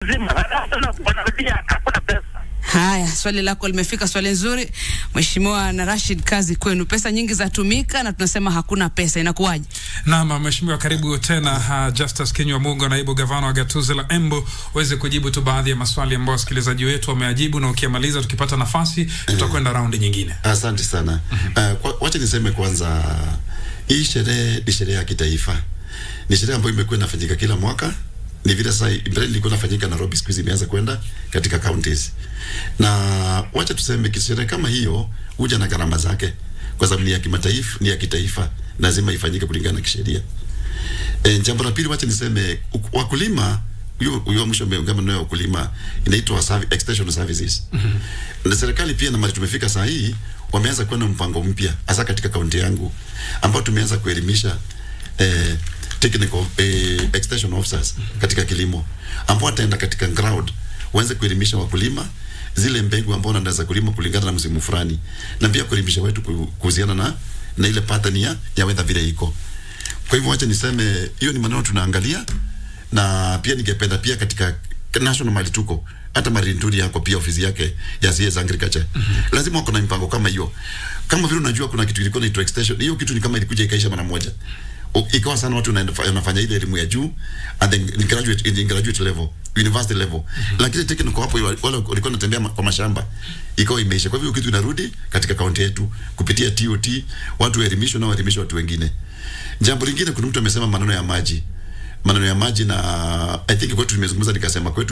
mzima, halafu tena wanarudia hakuna pesa. Haya, swali lako limefika, swali nzuri Mheshimiwa na Rashid, kazi kwenu. Pesa nyingi zatumika na tunasema hakuna pesa, inakuwaje? Naam, mheshimiwa, karibu tena. Uh, Justus Kinywa Mungo, naibu gavana wa gatuzi la Embu, uweze kujibu tu baadhi ya maswali ambayo wasikilizaji wetu wameajibu, na ukimaliza, tukipata nafasi, tutakwenda raundi nyingine. Asante sana. Uh, kwa, wacha niseme kwanza, hii sherehe ni sherehe ya kitaifa, ni sherehe ambayo imekuwa inafanyika kila mwaka. Ni vile sasa mbele ilikuwa inafanyika Nairobi, siku hizi imeanza kwenda katika counties, na wacha tuseme sherehe kama hiyo huja na gharama zake, kwa sababu ni ya kimataifa, ni ya kitaifa, lazima ifanyike kulingana na kisheria. E, jambo la pili, wacha niseme uk- wakulima hiyo hiyo mwisho umeongea maneno ya ukulima inaitwa serv- extension services. Na serikali pia na mali tumefika saa hii wameanza kuwa na mpango mpya hasa katika kaunti yangu ambao tumeanza kuelimisha eh, technical eh, extension officers katika kilimo ambao wataenda katika ground waanze kuelimisha wakulima zile mbegu ambao wanaweza kulima kulingana na msimu fulani, na pia kuelimisha wetu ku- kuhusiana na na ile pattern ya, ya weather vile iko. Kwa hivyo wacha niseme hiyo ni maneno tunaangalia, na pia ningependa pia katika national mali tuko hata Marinduri yako pia ofisi yake ya CS Agriculture mm-hmm. lazima wako na mipango kama hiyo. Kama vile unajua kuna kitu ilikuwa inaitwa extension, hiyo kitu ni kama ilikuja ikaisha mara moja O- ikawa sana watu wanaenda- wanafanya ile elimu ya juu and then in graduate, in graduate level university level mm-hmm. lakini technical hapo wale walikuwa wanatembea ma- kwa mashamba ikawa imeisha. Kwa hivyo kitu inarudi katika kaunti yetu kupitia TOT, watu waelimishwe na waelimishe watu wengine. Jambo lingine, kuna mtu amesema maneno ya maji, maneno ya maji, na I think kwetu tumezungumza, nikasema kwetu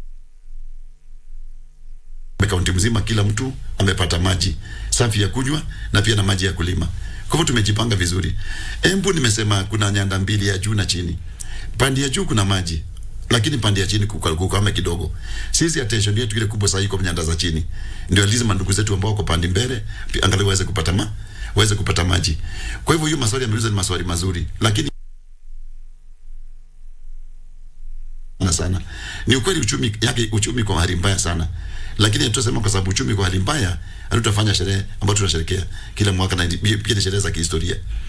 kaunti mzima kila mtu amepata maji safi ya kunywa na pia na maji ya kulima. Kwa hivyo tumejipanga vizuri. Embu nimesema kuna nyanda mbili ya juu na chini. Pande ya juu kuna maji lakini pande ya chini kuka- kukame kidogo. Sisi attention yetu ile kubwa sasa iko nyanda za chini. Ndio lazima ndugu zetu ambao wako pande mbele pia angalau waweze kupata ma waweze kupata maji. Kwa hivyo hiyo maswali ameuliza ni maswali mazuri lakini sana sana. Ni ukweli uchumi yake uchumi kwa hali mbaya sana. Lakini tunasema kwa sababu uchumi kwa hali mbaya, hatutafanya sherehe ambayo tunasherekea kila mwaka na pia ni sherehe za kihistoria.